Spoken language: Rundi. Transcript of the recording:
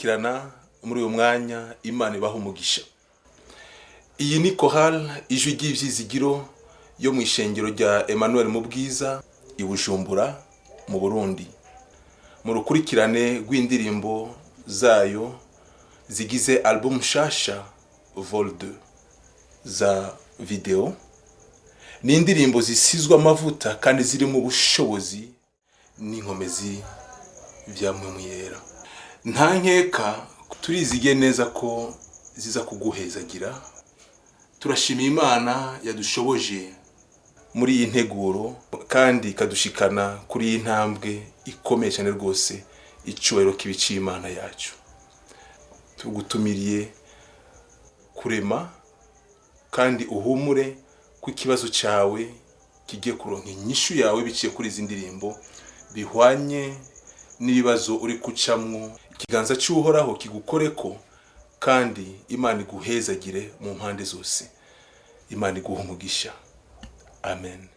kudukurikirana muri uyu mwanya imana ibaha umugisha iyi ni kohal ijwi ry'ibyizigiro yo mu ishengero rya emmanuel mu bwiza i bujumbura mu burundi mu rukurikirane rw'indirimbo zayo zigize album nshasha vol 2 za video ni indirimbo zisizwe amavuta kandi zirimo ubushobozi n'inkomezi bya mwemuyera nta nkeka turizigiye neza ko ziza kuguhezagira turashima imana yadushoboje muri iyi nteguro kandi ikadushikana kuri iyi ntambwe ikomeye cyane rwose icyubahiro k'ibiciye imana yacu tugutumiriye kurema kandi uhumure ko ikibazo cyawe kigiye kuronka inyishu yawe biciye kuri izi ndirimbo bihwanye n'ibibazo uri gucamwo ikiganza cy'uhoraho kigukore ko kandi imana iguhezagire mu mpande zose imana iguha umugisha amen